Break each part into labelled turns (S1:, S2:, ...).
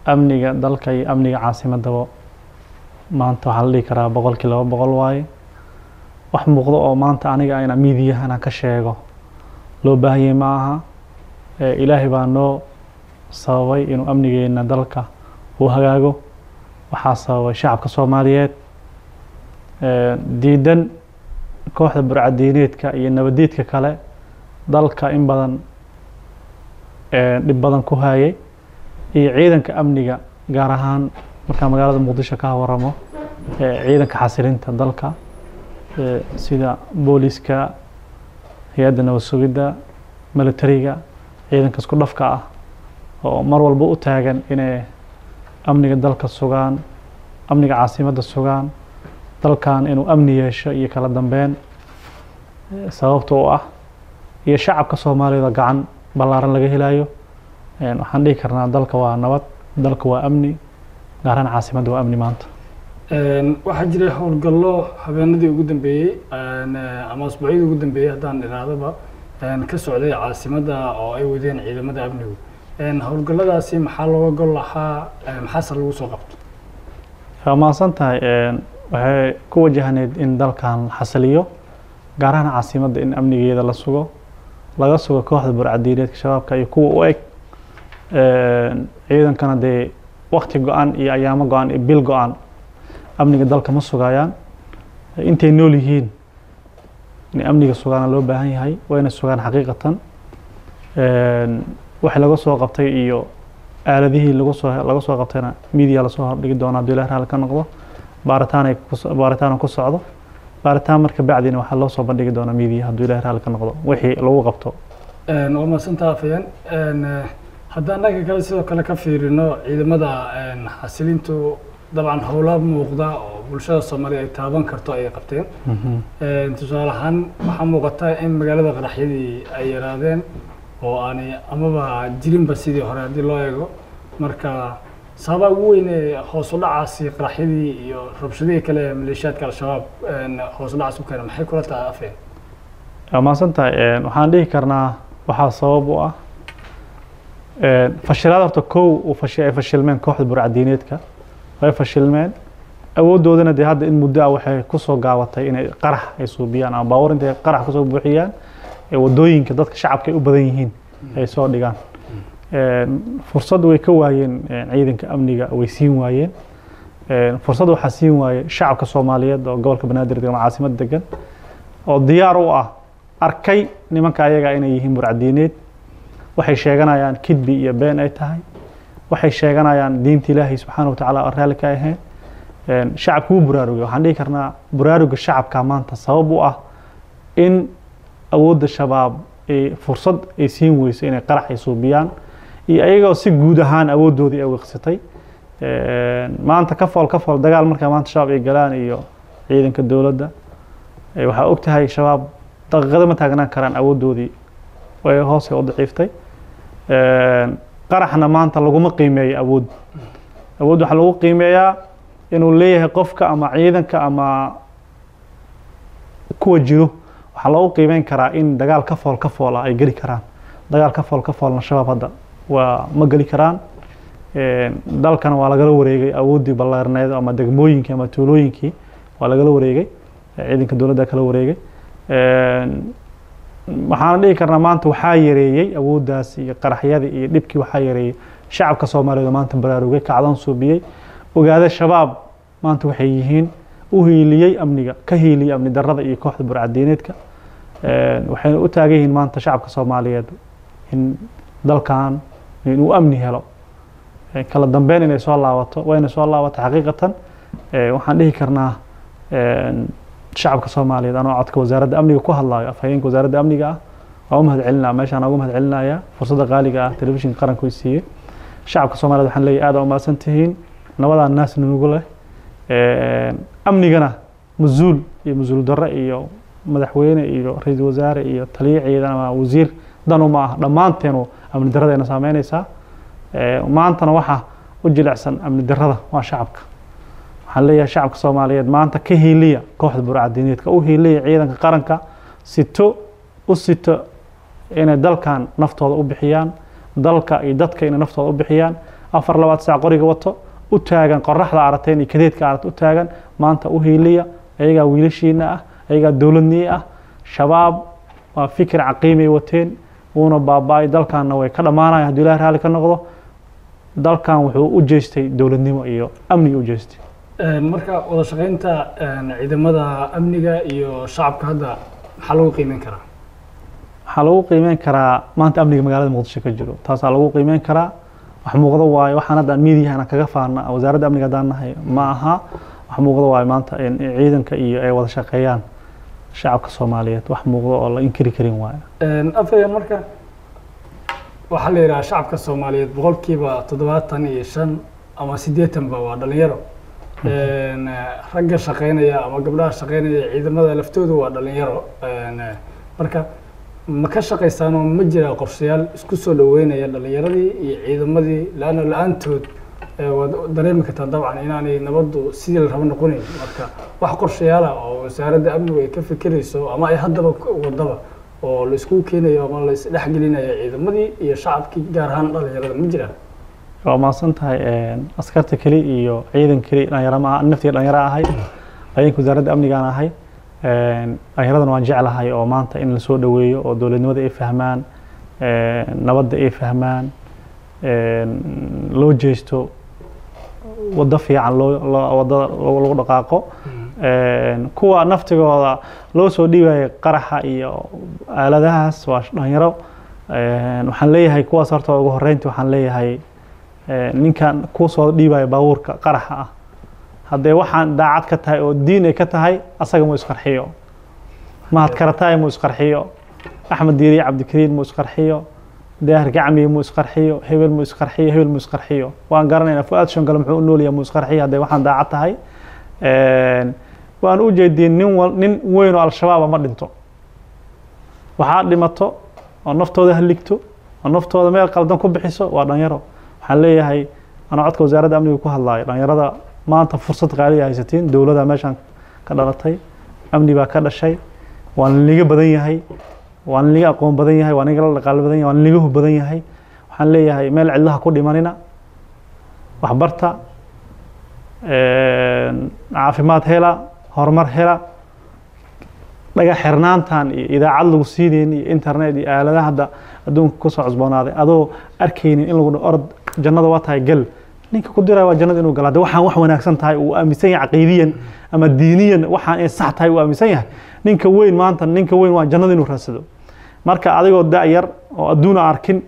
S1: amniga dalka iyo amniga caasimadaba maanta waxaa la dhihi karaa boqolkii laba boqol waaye wax muuqdo oo maanta aniga ayna miidiyahana ka sheego loo baahanyay ma aha ilaahay baa noo sababay inuu amnigeena dalka uu hagaago waxaa sababay shacabka soomaaliyeed diidan kooxda burcadiineedka iyo nabadiidka kale dalka in badan dhib badan ku hayay iyo ciidanka amniga gaar ahaan markaa magaalada muqdisho ka waramo ciidanka xasilinta dalka sida booliska hay-adda nabad sugidda militariga ciidanka isku dhafka ah oo mar walba u taagan inay amniga dalka sugaan amniga caasimadda sugaan dalkan inuu amni yeesho iyo kala dambeyn sababta u ah iyo shacabka soomaaliyeed oo gacan ballaaran laga helayo waxaan dhihi karnaa dalka waa nabad dalka waa amni gaaraan caasimadda waa amni maanta
S2: waxaa jiray howlgallo habeenadii ugu dambeeyey ama asbuucyadii ugu dambeeyey haddaan idhaahdaba ka socday caasimadda oo ay wadeen ciidamada amnigu howlgalladaasi maxaa looga gol lahaa maxaase lagu soo qabto
S1: waa mahadsan tahay waxay ku wajahneyd in dalkan xasiliyo gaar ahaan caasimadda in amnigeeda la sugo laga sugo kooxda burcadiineedka shabaabka iyo kuwa u eg ciidankana dee wakti go-an iyo ayaamo go-an iyo bil go-an amniga dalka ma sugayaan intay nool yihiin in amniga sugaana loo baahan yahay wayna sugaan xaqiiqatan waxay laga soo qabtay iyo aaladihii lagu soo laga soo qabtayna media lasoo hordhigi doona hadduu ilaah raali ka noqdo baaritaanay baaritaan ku socdo baaritaan marka bacdina waxaa loo soo bandhigi doonaa media hadduu ilaah raali ka noqdo wixii lagu qabto
S2: waa mahadsantaa afayeen haddaan dhanka kale sidoo kale ka fiirino ciidamada xasilintu dabcan howla muuqda oo bulshada soomaaliya ay taaban karto ayay qabteen tusaale ahaan waxaa muuqata in magaalada qaraxyadii ay yaraadeen oo aanay amaba jirinba sidii hore haddii loo eego marka sababaa ugu weyn ee hoos u dhacaasi qaraxyadii iyo rabshadihii kale ee maleeshiyaadka al-shabaab hoos u dhacaas u keena maxay kula tahay afeen
S1: waa mahadsan tahay waxaan dhihi karnaa waxaa sabab u ah fashilaad horta kow ay fashilmeen kooxda burcadiineedka way fashilmeen awooddoodana dee hadda in muddo ah waxay kusoo gaabatay inay qarax ay suubiyaan ama baawar intay qarax kusoo buuxiyaan ee waddooyinka dadka shacabka ay u badan yihiin ay soo dhigaan fursad way ka waayeen ciidanka amniga way siin waayeen fursad waxaa siin waaye shacabka soomaaliyeed oo gobolka banaadir ama caasimad degan oo diyaar u ah arkay nimanka ayaga inay yihiin burcadiineed waxay sheeganayaan kidbi iyo been ay tahay waxay sheeganayaan diinta ilaahay subxaana watacaala oo raalli ka ahayn shacabka wuu buraarugay waxaan dhihi karnaa buraaruga shacabka maanta sabab u ah in awoodda shabaab ay fursad ay siin weyso inay qarax ay suubiyaan iyo ayagoo si guud ahaan awooddoodii ay wiqsatay maanta ka fool ka fool dagaal markaa maanta shabaab ay galaan iyo ciidanka dowladda waxaa og tahay shabaab daqiiqado ma taagnaan karaan awooddoodii way hoosay u daciiftay qaraxna maanta laguma qiimeeyo awood awood waxaa lagu qiimeeyaa inuu leeyahay qofka ama ciidanka ama kuwa jiro waxaa loogu qiimeyn karaa in dagaal ka fool ka fool ah ay geli karaan dagaal ka fool ka foolna shabaab hadda waa ma geli karaan dalkana waa lagala wareegay awooddii ballaarneed ama degmooyinkii ama tuulooyinkii waa lagala wareegay ciidanka dowladda kala wareegay waxaana dhihi karnaa maanta waxaa yareeyey awooddaas iyo qaraxyadii iyo dhibkii waxaa yareeyey shacabka soomaaliyeed oo maanta baraarugay kacdoon suubiyey ogaada shabaab maanta waxay yihiin u hiiliyey amniga ka hiiliyey amni darrada iyo kooxda burcadiineedka waxayna u taagan yihiin maanta shacabka soomaaliyeed in dalkan inuu amni helo kala dambeyn inay soo laabato wayna soo laabato xaqiiqatan waxaan dhihi karnaa shacabka soomaaliyeed anoo codka wasaaradda amniga ku hadlayo afhayeenka wasaaradda amniga ah waa u mahad celinaya meeshaan ugu mahad celinaya fursadda qaaliga ah telefishinka qaranka way siiyey shacabka soomaaliyeed waxaan leeyahay aad aa umahadsan tihiin nabadaa naas nunugu leh amnigana mas-uul iyo mas-uul darre iyo madaxweyne iyo ra-iisul wasaare iyo taliye ciidan ama wasiir dan uma ah dhammaanteenu amni darradeena saameynaysaa maantana waxa u jilicsan amni darrada waa shacabka waxaan leeyahay shacabka soomaaliyeed maanta ka hiiliya kooxda burcadiineedka u hiiliya ciidanka qaranka sito u sito inay dalkan naftooda u bixiyaan dalka iyo dadka inay naftooda u bixiyaan afar labaad saac qoriga wato u taagan qoraxda aragteen iyo kadeedka aragta u taagan maanta u hiiliya ayagaa wiilashiina ah ayagaa dowladnii ah shabaab waa fikir caqiimay wateen wuuna baaba-ay dalkanna way ka dhammaanaya hadduu ilahi raalli ka noqdo dalkan wuxuu u jeestay dowladnimo iyo amniga u jeestay
S2: marka wada shaqeynta ciidamada amniga iyo shacabka hadda maxaa lagu qiimeyn karaa
S1: waxaa lagu qiimeyn karaa maanta amniga magaalada muqdisho ka jiro taasaa lagu qiimeyn karaa wax muuqdo waayo waxaan hadda miidiyahana kaga faana wasaaradda amniga haddaan nahay ma aha wax muuqdo waayo maanta in ciidanka iyo ay wada shaqeeyaan shacabka soomaaliyeed wax muuqdo oo la inkiri karin waayo
S2: afayaan marka waxaa la yidhaha shacabka soomaaliyeed boqolkiiba toddobaatan iyo shan ama siddeetanba waa dhalinyaro ragga shaqeynaya ama gabdhaha shaqeynaya ciidamada laftoodu waa dhalinyaro marka ma ka shaqaysaanoo ma jira qorshayaal isku soo dhaweynaya dhalinyaradii iyo ciidamadii laana la-aantood waad dareemi kartaa dabcan inaanay nabaddu sidii la rabo noqonayn marka wax qorshayaala oo wasaaradda amnigu ay ka fikirayso ama ay haddaba wadaba oo la isku keenayo ama la isdhexgelinayo ciidamadii iyo shacabkii gaar ahaan dhalinyarada ma jiraan
S1: waa mahadsan tahay askarta keli iyo ciidan keli dhalinyaro ma naftiga dhalinyaro ahay ciidanka wasaaradda amnigaan ahay dhalinyaradan waan jeclahay oo maanta in lasoo dhaweeyo oo dowladnimada ay fahmaan nabadda ay fahmaan loo jeesto waddo fiican loo wadada lagu dhaqaaqo kuwa naftigooda loo soo dhiibayo qaraxa iyo aaladahaas waa dhalinyaro waxaan leeyahay kuwaas horta ugu horeynti waxaan leeyahay ninkan kuusoo dhiibayo baabuurka qaraxa ah haddee waxaan daacad ka tahay oo diin ay ka tahay asaga mu isqarxiyo mahad karataay mu isqarxiyo axmed diiriye cabdikariin mu isqarxiyo daahir gacmiye mu isqarxiyo hebel mu isqarxiyo hebel mu isqarxiyo waan garanaynaa fu-aad shongale muxuu u noolyahay mu isqarxiyo haddee waxaan daacad tahay waan u jeediyey nin nin weyn oo al-shabaaba ma dhinto waxaa dhimato oo naftooda haligto oo naftooda meel qaldan ku bixiso waa dhalinyaro waxaan leeyahay anaa codka wasaaradda amniga ku hadlaayo dhalinyarada maanta fursad qaaliya haysatiin dowladda meeshaan ka dhalatay amni baa ka dhashay waa niliga badan yahay waa niliga aqoon badan yahay waa niliga la dhaqaalo badan yahay waa niliga hub badan yahay waxaan leeyahay meel cidlaha ku dhimanina waxbarta caafimaad hela horumar hela dhaga xirnaantan iyo idaacad lagu siinayn iyo internet iyo aaladaha hadda adduunka kusoo cusboonaaday adoo arkaynin in lagu orod jannada waa tahay gal ninka ku diraya waa jannada inuu gala de waxaan wax wanaagsan tahay uu aaminsan yahay caqiidiyan ama diiniyan waxaan ay sax tahay uu aaminsan yahay ninka weyn maanta ninka weyn waa jannada inuu raadsado marka adigoo da-yar oo adduuna arkin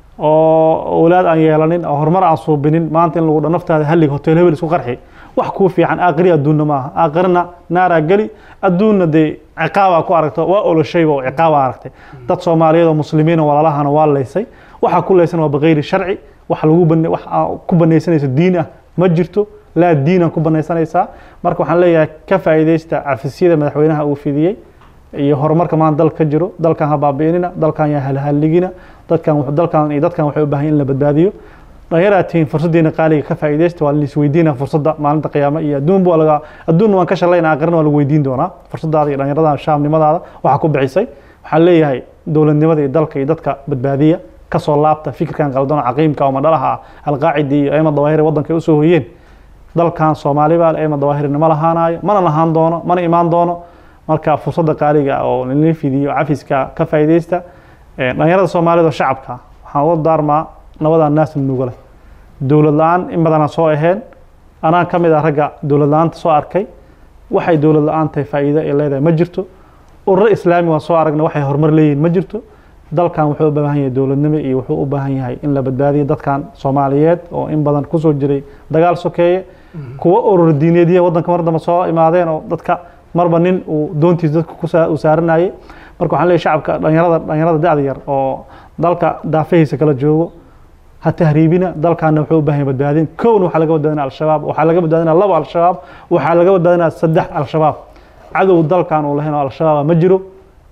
S1: oo awlaad aan yeelanin oo horumar aan suubinin maanta in lagu dha naftaada hallig hotel hebel isku qarxi wax kuu fiican aakhiri adduunna maaha aakhirina naaraa geli adduunna dee ciqaabaa ku aragto waa oloshayba oo ciqaabaa aragtay dad soomaaliyeed oo muslimiina walaalahana waa laysay waxaa ku laysan waa bikayri sharci wax lagu ban wax ku banaysanayso diin ah ma jirto laa diinan ku banaysanaysaa marka waxaan leeyahay ka faa'iidaysta cafisyada madaxweynaha uu fidiyey iyo horumarka maanta dalka ka jiro dalkan ha baabi'inina dalkan yaa halhalligina dadkan dalkan iyo dadkan waxay u baahan in la badbaadiyo dhallinyaraa tihiin fursaddiina qaaliga ka faa'iidaysta waa la isweydiina fursadda maalinta qiyaama iyo adduun baa laga adduunna waan ka shalayna aakhirna waa lagu weydiin doonaa fursadaada iyo dhallinyarada shaamnimadaada waxaa ku bixisay waxaan leeyahay dowladnimada iyo dalka iyo dadka badbaadiya kasoo laabta fikirkan qaldan oo caqiimka oo madhalaha ah alqaacidi iyo ayma dawaahiri waddanka ay usoo hoyeen dalkan soomaali baa ayma dawaahirina ma lahaanayo mana lahaan doono mana imaan doono marka fursadda qaaliga oo lala fidiyo cafiska ka faa'iidaysta dhallinyarada soomaalida oo shacabka waxaan uga daarmaa nabadan naasna nuuga leh dowlad la-aan in badanaa soo aheen anaa ka mid ah ragga dowlad la-aanta soo arkay waxay dowlad la-aan tahay faa'iido ay leedahay ma jirto ururo islaami waan soo aragna waxay horumar leeyihin ma jirto dalkan wuxuu u baahan yahay dowladnimo iyo wuxuu u baahan yahay in la badbaadiyo dadkan soomaaliyeed oo in badan kusoo jiray dagaal sokeeye kuwa urur diineedya waddanka mar dambe soo imaadeen oo dadka marba nin uu doontiis dadka u saaranayay marka waxaan leeyahay shacabka dhalinyarada dhalinyarada da-da yar oo dalka daafahiisa kala joogo ha tahriibina dalkaana wuxuu u baahan yahay badbaadin kowna waxaa laga badbaadinaya al-shabaab waxaa laga badbaadinaya labo al-shabaab waxaa laga badbaadinaya saddex al-shabaab cadow dalkan uu lahayn oo al-shabaaba ma jiro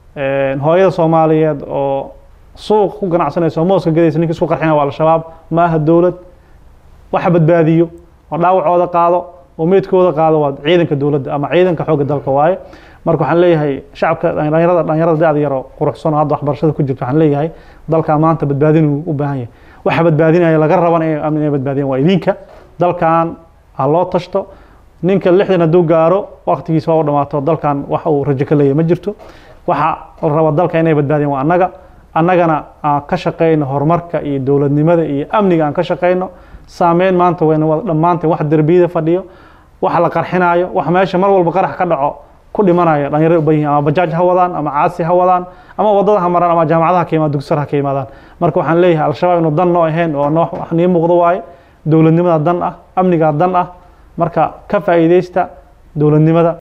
S1: hooyada soomaaliyeed oo suuq ku ganacsanaysa oo mooska gadaysa ninka isku qarxina waa al-shabaab ma aha dowlad waxa badbaadiyo oo dhaawacooda qaado oo meydkooda qaado waa ciidanka dowladda ama ciidanka xoogga dalka waaye marka waxaan leeyahay shacabka dhalinyarada dhalinyarada da-da yar oo quruxsan oo hadda waxbarashada ku jirta waxaan leeyahay dalka maanta badbaadin uu u baahan yahay waxa badbaadinaya laga raban inay amni inay badbaadiyaan waa idinka dalkan ha loo tashto ninka lixdan hadduu gaaro waqtigiisa waa u dhamaato dalkan wax uu rajo ka leeyahay ma jirto waxa la raba dalka inay badbaadiyaan waa annaga annagana aan ka shaqeyno horumarka iyo dowladnimada iyo amniga aan ka shaqeyno saameyn maanta wayna wada dhammaanteen wax derbiyada fadhiyo wax la qarxinayo wax meesha mar walba qarax ka dhaco ku dhimanaya dhalinyaro u bayihin ama bajaaj ha wadaan ama caasi ha wadaan ama wadada ha maraan ama jaamacadaha ka yimaadaan dugsar ha ka yimaadaan marka waxaan leeyahay al-shabaab inuu dan noo ahayn oo noo wax nii muuqdo waaye dowladnimada dan ah amnigaa dan ah marka ka faa'iideysta dowladnimada